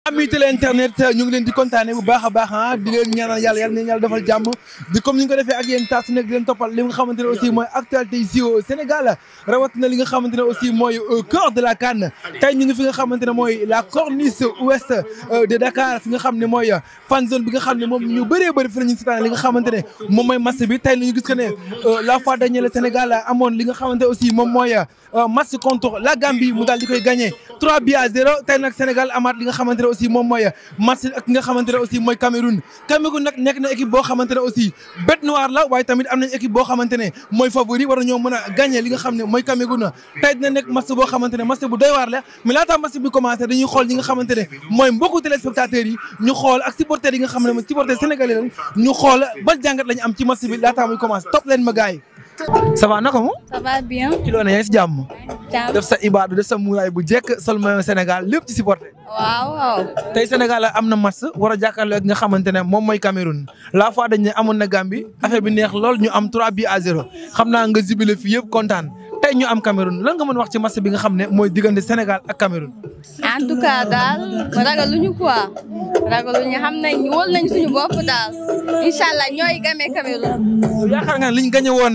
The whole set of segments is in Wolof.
ami télé internet ñu ngi leen di kontaane bu baax a baax ah di leen ñaanal yàlla yàlla na yàlla defal jàmm di comme ni ñu ko defee ak yéen saa su nekk di leen toppal li nga xamante ne aussi mooy actualité ici au Sénégal rawatina li nga xamante ne aussi mooy au cœur de la CAN tey ñu ngi fi nga xamante ne mooy la corniche ouest de Dakar fi nga xam ne mooy fan zone bi nga xam ne moom ñu bëree bëri fi la ñu seetaan li nga xamante ne moom mooy match bi tey ñu gis que ne la fois dernière le Sénégal amoon li nga xamante aussi moom mooy match contre la Gambie mu daal di koy gagné 3 buts à 0 tey nag Sénégal amaat li nga xamante ne aussi moom mooy match ak ki nga xamante ne aussi mooy Cameroun Cameroun nag nekk na équipe boo xamante ne aussi bête noire la waaye tamit am nañ équipe boo xamante ne mooy favori war nañoo mën a gagné li nga xam ne mooy Cameroun tey dina nekk match boo xamante ne match bu doy waar la mais laata match bi commencé dañuy xool ñi nga xamante ne mooy mbokku téléspectateurs yi ñu xool ak supporters yi nga xam ne mooy supporters sénégalais lañ ñu xool ban jàngat lañu am ci match bi laata muy commencé topp leen ma gars yi ça va naka mu ça va bien. ci loolu yaa ngi si jàmm jàmm def sa ibaadu def sa muuraay bu jekk sol maillot Sénégal lépp ci supporter waaw waaw. tey Sénégal am na match war a jàkkaarloo ak nga xamante ne moom mooy Cameroun la fois dañ ne amoon na Gambie affaire bi neex lool ñu am 3 buts à 0 xam naa nga jubile fii yëpp kontaan tey ñu am Cameroun lan nga mën wax ci match bi nga xam ne mooy diggante Sénégal ak Cameroun. en tout cas daal ragaluñu quoi ragaluñu xam nañ wóol nañ suñu bopp daal incha allah ñooy gamee Cameroun. yaakaar nga ne liñ gagné woon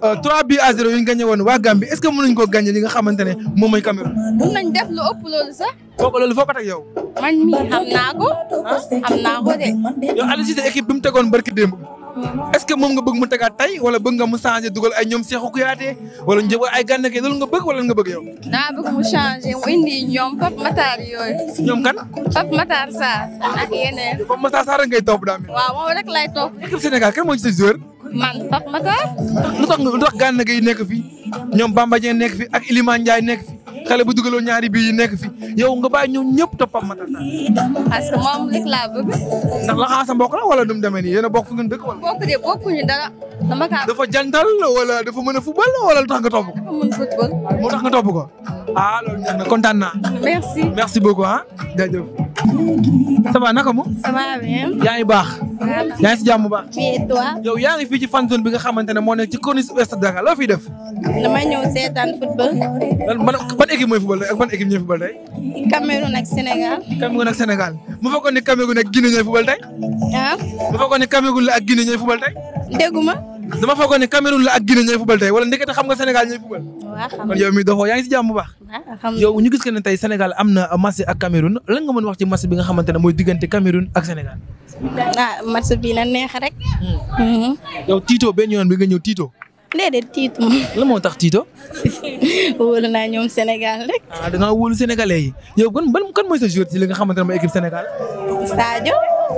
3 buts à 0 yu ñu gagné woon waa Gambie est ce que mënuñ koo gagné li nga xamante ne moom mooy Cameroun. mun nañ def lu ëpp loolu sax foo ko loolu foo ko teg yow. man mii xam naa ko xam naa ko de. yow Aliou Cissé équipe bi mu tegoon barki démb est ce que moom nga bëgg mu tegaat tey wala bëgg nga mu changé dugal ay ñoom Cheikhou Kouyaté wala ñu ay gànna kii loolu nga bëgg wala nga bëgg yow. daa bëgg mu changé mu indi ñoom Pape Matar yooyu ñoom kan. Pape Matar Sarr ak yeneen. Pape Matar Sarr ngay topp daa mel. waaw moom rek lay topp équipe Sénégal kan moo ci sa joueur. man Pape Matar. lu tax nga lu tax gànna gi nekk fi ñoom Bamba Dieng nekk fi ak Iliman Ndiaye nekk fi xale bu dugaloo ñaari bii yi nekk fi yow nga bàyyi ñoom ñëpp topp Pape Matar Sarr. parce que moom rek laa bëgg. ndax la xaa sa mbokk la wala nu mu demee nii yéen a bokk fu ngeen dëkk wala. bokk de bokkuñu dara dama kaa dafa jantal wala dafa mën a football wala lu tax nga topp ko. dafa mën football. moo tax nga topp ko. ah loolu neex na kontaan naa. merci. merci beaucoup ah jaajëf. ça va naka mu. ça va bien. yaa ngi baax. yaa ngi si jàmm bu baax. et toi. yow yaa ngi fii ci fan zone bi nga xamante ne moo nekk ci corniche ouest de Dakar loo fiy def. dama ñëw seetaan football. lan ban ban équipe mooy football tey ak ban équipe ñooy football tey. Cameroun ak Sénégal. Cameroun ak Sénégal mu fekkoon ne Cameroun ak Guinée ñooy football tey. ah mu fekkoon ne Cameroun la ak Guinée ñooy football tey. dégguma. dama fekkoon ne Cameroun la ak Guinée ñooy football tey wala ndekete xam nga Sénégal ñooy football. waa xam kon yow mi doxoo yaa ngi si jàmm bu baax. xam yow ñu gis que ne tey Sénégal am na match ak Cameroun lan nga mën wax ci match bi nga xamante ne mooy diggante Cameroun ak Sénégal. ah match bi na neex rek. yow Tito benn yoon bi nga ñëw Tito. déedéet tiitu ma. lan moo tax Tito. wóolu naa ñoom Sénégal rek. ah da ngaa wóolu sénégalais yi yow ban ban kan mooy sa joueur ci li nga xamante ne mooy équipe Sénégal. Sadio.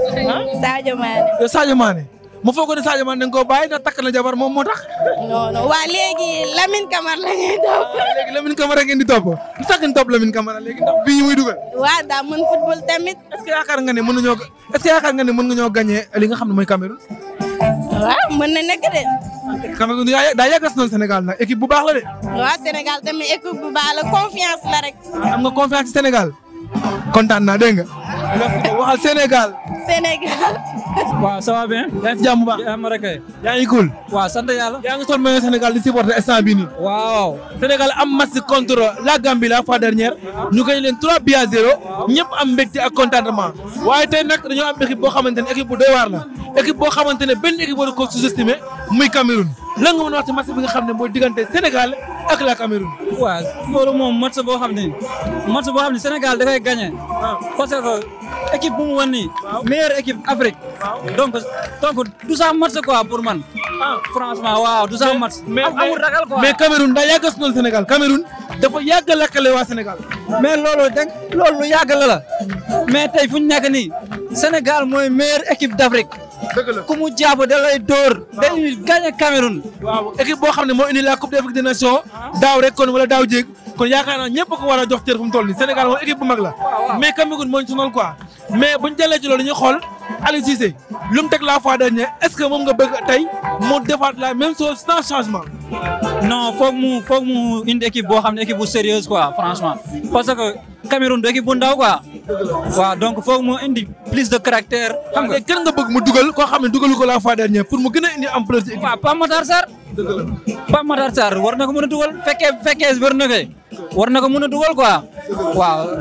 Sadio Mané. yow Sadio Mané mu foog ne Sadio Mané da nga koo bàyyi ndax takk na jabar moom moo tax. non non waa léegi Lamine Camara la ñuy topp. léegi Lamine Camara ngeen di topp lu tax ngeen topp Lamine Camara léegi ndax bii muy dugal. waa daa mën football tamit. est-ce que yaakaar nga ne mën nañoo est-ce que yaakaar nga ne mën nga ñoo gagné li nga xam ne mooy Cameroun. waaw mën na nekk de. Cameroun daa daa yàggas noonu Sénégal nag équipe bu baax la de. waa Sénégal tamit équipe bu baax la confiance la rek. am nga confiance ci Sénégal kontaan naa dégg nga. waxal Sénégal. Sénégal. waaw ça va bien. yaa ngi si jàmm bu baax. yaa ma rek kay. yaa ngi cool. waaw sant yàlla. yaa ngi sol maillot Sénégal di supporter instant bii nii. waaw. Sénégal am match contre la Gambie la fois dernière ñu koy leen 3 buts à 0 ñëpp am mbégte ak contentement waaye tey nag dañoo am équipe boo xamante ne équipe bu doy waar la équipe boo xamante ne benn équipe war ko sous-estimé muy Cameroun lan nga mën a wax ci match bi nga xam ne mooy diggante Sénégal ak la Cameroun. waaw loolu moom match boo xam ne match boo xam ne Sénégal dafay gagné. parce que équipe bu mu wan nii. meilleure équipe Afrique. donc donc du sax match quoi pour man. franchement waaw du sax match. mais am- amul ragal quoi. mais Cameroun daa yàgg a sonal Sénégal Cameroun dafa yàgg a lakkale waa Sénégal. mais loolu da loolu lu yàgg la la. mais tey fu ñu nekk nii Sénégal mooy meilleure équipe d'Afrique. dëgg la ku mu jàpp da lay dóor. dañuy gagné Cameroun. waaw équipe boo xam ne moo indi la coupe d'Afrique des nations daaw rek kon wala daaw jéeg kon yaakaar naa ñëpp ko war a jox cër fu mu toll nii Sénégal moom équipe bu mag la mais Cameroun moo ñu sonal quoi mais buñ jëlee ci loolu ñu xool Aliou Cissé lu mu teg la fois dernière est-ce que moom nga bëgg tey mu defaat la même chose sans changement. non foog mu foog mu indi équipe boo xam ne équipe bu sérieuse quoi franchement parce que Cameroun du équipe bu ndaw quoi waaw donc foog mu indi plus de caractère xam nga léegi kenn nga bëgg mu dugal koo xam ne dugalu ko la fois dernière pour mu gën a indi ampleur ci équipe. waaw Pape Matar Sarr Pape Matar Sarr war na ko mën a dugal fekkee fekkee wér na fe war na ko mën a dugal quoi waaw ak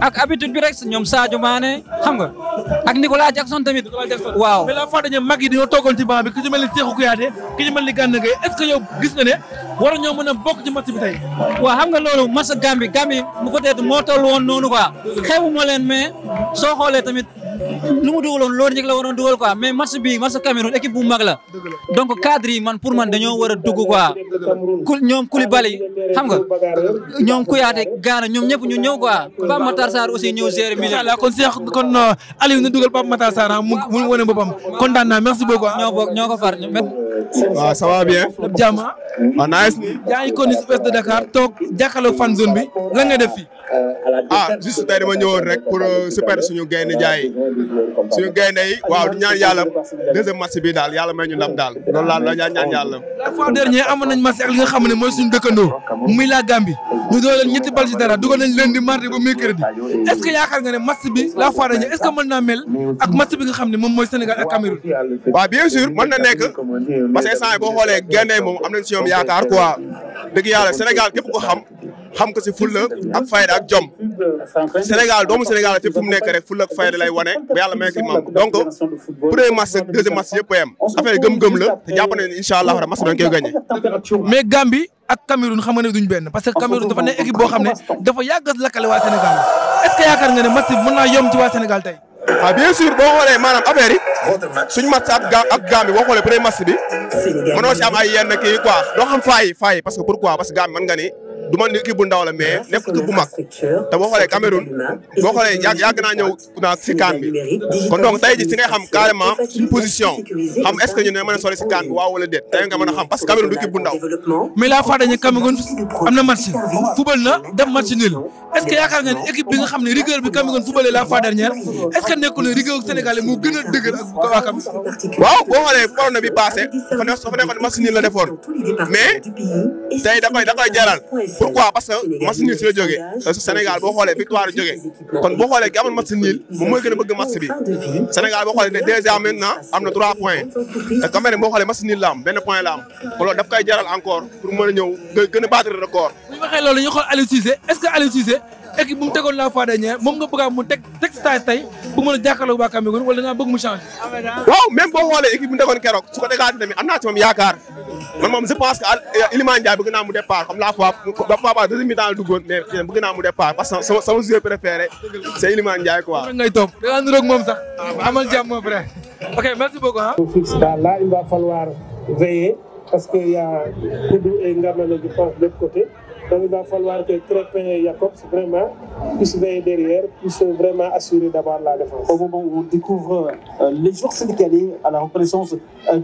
ak habitude bi rek ñoom Sadio Mané xam nga ak Nicolas Jackson tamit. waaw mais la fois dañu mag yi dañoo toogoon ci banc bi ki ci mel ni Cheikhou Kouyaté ki ci mel ni Gana Gueye est-ce que yow gis nga ne war ñoo mën a bokk ci match bi tey. waaw xam nga loolu match Gambie Gambie mu peut-être moo toll woon noonu quoi xewu ma leen mais soo xoolee tamit lu mu dugaloon loolu njëkk la waroon dugal quoi mais match bi match Cameroun équipe bu mag la donc cadre yi man pour man dañoo war a dugg quoi ku ñoom Koulibaly xam nga ñoom Kouyaté Gana ñoom ñëpp ñu ñëw quoi Pape Matar Sarr aussi ñëw gérer milieu incha allah kon Cheikh kon Aliou na dugal Pape Matar Sarr mu mu wane boppam kontaan naa merci beaucoup. ñoo bokk ñoo ko far waaw ça va bien. lépp jàmm ah. waaw nice. yaa ngi kon si ouest de Dakar toog jàkkaarloog fan zone bi lan nga def fii. ah juste tey dama ñëwoon rek pour super suñu gaynde jaay suñu gaynde yi waaw di ñaan yàlla deuxième match bi daal yàlla may ñu ndam daal loolu laa la ñaan yàlla. la fois dernière amoon nañ match ak li nga xam ne mooy suñu dëkkandoo muy la Gambie ñu doon leen ñetti bal ci dara dugal nañ lundi mardi ba mercredi est ce que yaakaar nga ne match bi la fois dernière est ce que mën naa mel ak match bi nga xam ne moom mooy Sénégal ak Cameroun. waaw bien sûr mën na nekk parce que instant boo xoolee gaynde moom am nañ si ñoom yaakaar quoi dëgg yàlla Sénégal képp ko xam. xam ko si fulla ak fayda ak jom Sénégal doomu Sénégal fépp fu mu nekk rek fulla ak fayda lay wane ba yàlla may ko moom donc premier match ak deuxième match yëpp a yem affaire gëm-gëm la te jàpp nañu ne incha allah match dañ koy gagné. mais Gambie ak Cameroun xam nga ne duñ benn parce que Cameroun dafa nekk équipe boo xam ne dafa yàgg a lakkale waa Sénégal est ce que yaakaar nga ne match bi mën naa yomb ci waa Sénégal tey. ah bien sûr boo xoolee maanaam affaire yi suñu match ak ga ak Gambie boo xoolee premier match bi mënoo si am ay yenn kii quoi doo xam faay faay parce que pourquoi parce que Gambie mën nga ni. du man équipe bu ndaw la mais nekk équipe bu mag te boo xoolee Cameroun boo xoolee yàgg yàgg naa ñëw naa si kaan bi kon donc tey ji si ngay xam carrément suñu position xam est ce que ñu ne mën a sori si kaan bi waaw wala déet tey nga mën a xam parce que Cameroun du équipe bu ndaw. mais la fois dañu Cameroun am na match football na def match nul est ce que yaakaar nga ne équipe bi nga xam ne rigueur bi Cameroun footballé la fois dernière est ce que nekkul ne rigueur Sénégal moo gën a dëgër ak waa Cameroun. waaw boo xoolee corona bi passé dafa nekk dafa nekkoon match nul la defoon mais tey da koy da koy jaral pourquoi parce que match nul si la jógee Sénégal boo xoolee victoire la jógee kon boo xoolee ki amoon match nul moom mooy gën a bëgg match bi Sénégal boo xoolee déjà maintenant am na trois points te Cameroun boo xoolee match nul la am benn point la am kon loolu daf koy jaral encore pour mën a ñëw gën a battre record. bu ñu waxee loolu ñu xool Aliou Cissé est ce que Aliou Cissé équipe bu mu tegoon la fois dernière moom nga bëgg a mu teg teg stage tey bu mën a jàkkaarloo waa Cameroun wala da ngaa bëgg mu changer. waaw même boo xoolee équipe bu mu tegoon keroog su ko tegaatee tamit am naa ci moom yaakaar man moom je pense que Iliman Ndiaye bëgg naa mu départ comme la fois ba papa deuxième mi-temps la duggoon mais bëgg naa mu départ parce que sama sama joueur préféré c' est Iliman Ndiaye quoi. ngay toog da ngaa niroog moom sax amal jàmm mon frère ok merci beaucoup ah. fixe daal là il va falloir veiller parce que y a Koudou et Ngamane je pense de l'autre côté donc il va falloir que Crépin et Jacobs vraiment puissent veiller derrière puissent vraiment assurer d'abord la défense. Au moment où on découvre euh, les joueurs sénégalais à la reconnaissance